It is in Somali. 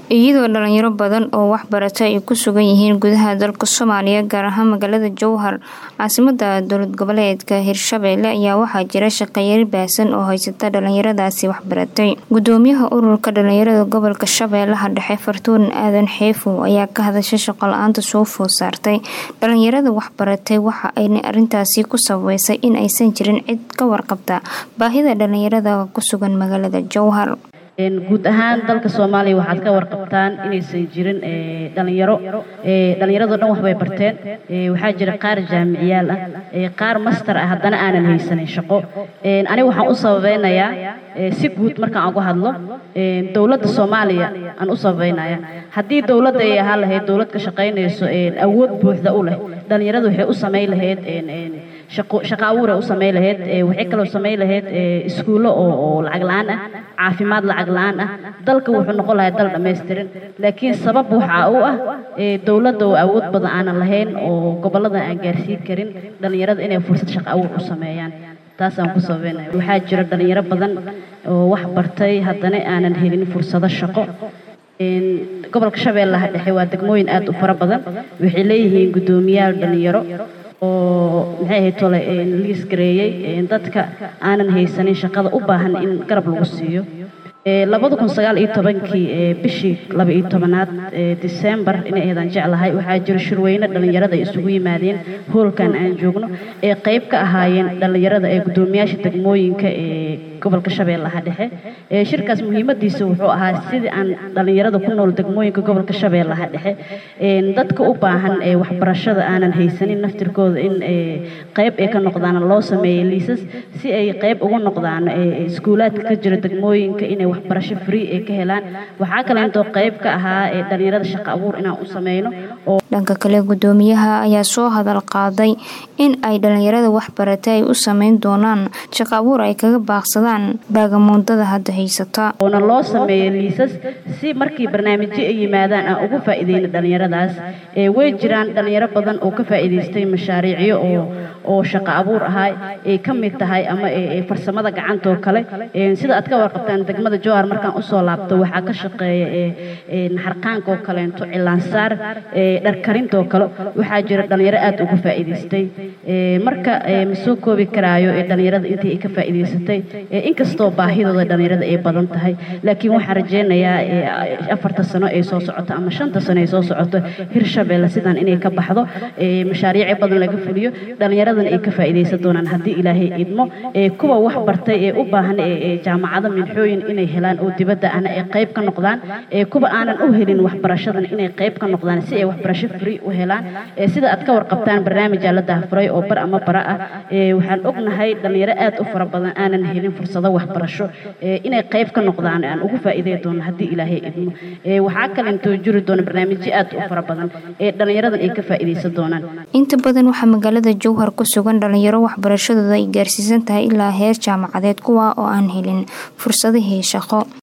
iyadoo dhalinyaro badan oo waxbarata ay ku sugan yihiin gudaha dalka soomaaliya gaar ahaan magaalada jowhar caasimada dowlad goboleedka hirshabeelle ayaa waxaa jira shaqeeyari baahsan oo haysata dhalinyaradaasi waxbaratay gudoomiyaha ururka dhalinyarada gobolka shabeellaha dhexe fartuun aadan xeefow ayaa ka hadashay shaqo la-aanta soo food saartay dhalinyarada waxbaratay waxa ayna arintaasi ku sabeysay in aysan jirin cid ka warqabta baahida dhalinyarada ku sugan magaalada jowhar guud ahaan dalka soomaaliya waxaad ka warqabtaan inaysan jirin dhalinyaro dhallinyarado dhan waxbay barteen waxaa jira qaar jaamiciyaal ah qaar master ah haddana aanan haysanin shaqo aniga waxaan u sababeynayaa si guud markaan uga hadlo dowladda soomaaliya aan u sababeynaya haddii dowladda ay ahaan lahayd dowlad ka shaqaynayso awood buuxda u leh dhallinyaradu waxay u samayn lahayd shaqo abuur ay u samayn lahayd waxay kaloo samayn lahayd iskuullo oo lacag la-aan ah caafimaad lacag la-aan ah dalka wuxuu noqon lahay dal dhammaystiran laakiin sabab waxa u ah dowladda oo awood badan aanan lahayn oo gobollada aan gaarsiin karin dhallinyarada inay fursad shaqo abuur u sameeyaan taasaan ku sababeynaya waxaa jira dhallinyaro badan oo wax bartay haddana aanan helin fursado shaqo gobolka shabeellaha dhexe waa degmooyin aad u fara badan waxay leeyihiin guddoomiyaal dhallinyaro oo maxay ahayd tole liis gareeyey dadka aanan haysanin shaqada u baahan in garab lagu siiyo labada kun sagaal iyo tobankii bishii laba iyo tobanaad disembar inay aydaan jeclahay waxaa jira shirweyne dhallinyarada ay isugu yimaadeen hoolkan aan joogno ee qayb ka ahaayeen dhallinyarada ee guddoomiyaasha degmooyinka ee gobolka shabeellaha dhexe shirkaas muhiimadiisa wuxuu ahaa sidii aan dhallinyarada ku nool degmooyinka gobolka shabeellaha dhexe dadka u baahan ee waxbarashada aanan haysanin naftirkooda in qayb ay ka noqdaan loo sameeyey liisas si ay qayb ugu noqdaan iskuulaadka ka jira degmooyinka inay waxbarasho free ay ka helaan waxaa kaleentoo qayb ka ahaa ee dhallinyarada shaqo abuur inaan u sameyno oo dhanka kale guddoomiyaha ayaa soo hadal qaaday in ay dhallinyarada waxbaratay ay u sameyn doonaan shaqo abuur ay kaga baaqsadaan baagamuundada hadda haysata oona loo sameeyo liisas si markii barnaamijyo ay yimaadaan aan ugu faa'iideyno dhallinyaradaas way jiraan dhallinyaro badan oo ka faa'iidaystay mashaariicyo oo oo shaqo abuur ahaa ay ka mid tahay ama farsamada gacantoo kale sida aad ka warqabtaan degmada jowhar markaan usoo laabto waxaa ka shaqeeya naxarqaanka oo kaleento cilaansaar dharkarintoo kale waxaa jira dhallinyaro aad uga faa'iidaystay marka ma soo koobi karaayo ee dhallinyarada intii ay ka faa'iidaysatay inkastoo baahidooda dhallinyarada ay badan tahay laakiin waxaan rajeynayaa afarta sano ay soo socoto ama shanta sano ay soo socoto hirshabeelle sidaan inay ka baxdo mashaariici badan laga fuliyo dhallinyaradana ay ka faa'iidaysan doonaan haddii ilaahay idmo kuwa wax bartay ee u baahan jaamacado minxooyin inay helaan oo dibadda ana ay qayb ka noqdaan kuwa aanan u helin waxbarashadana inay qayb ka noqdaan si ay waxbarasho free u helaan sida aad ka warqabtaan barnaamijaa la daahfuray oo bar ama bara ah waxaan ognahay dhallinyaro aad u fara badan aanan helin fursado waxbarasho inay qayb ka noqdaan aan ugu faa'iidey doono haddii ilaahay idmo waxaa kalentoo jiri doona barnaamijyo aad u fara badan ee dhallinyaradan ay ka faa'iidaysan doonaan inta badan waxaa magaalada jowhar ku sugan dhalinyaro waxbarashadooda ay gaarsiisan tahay ilaa heer jaamacadeed kuwa oo aan helin fursadihii shaqo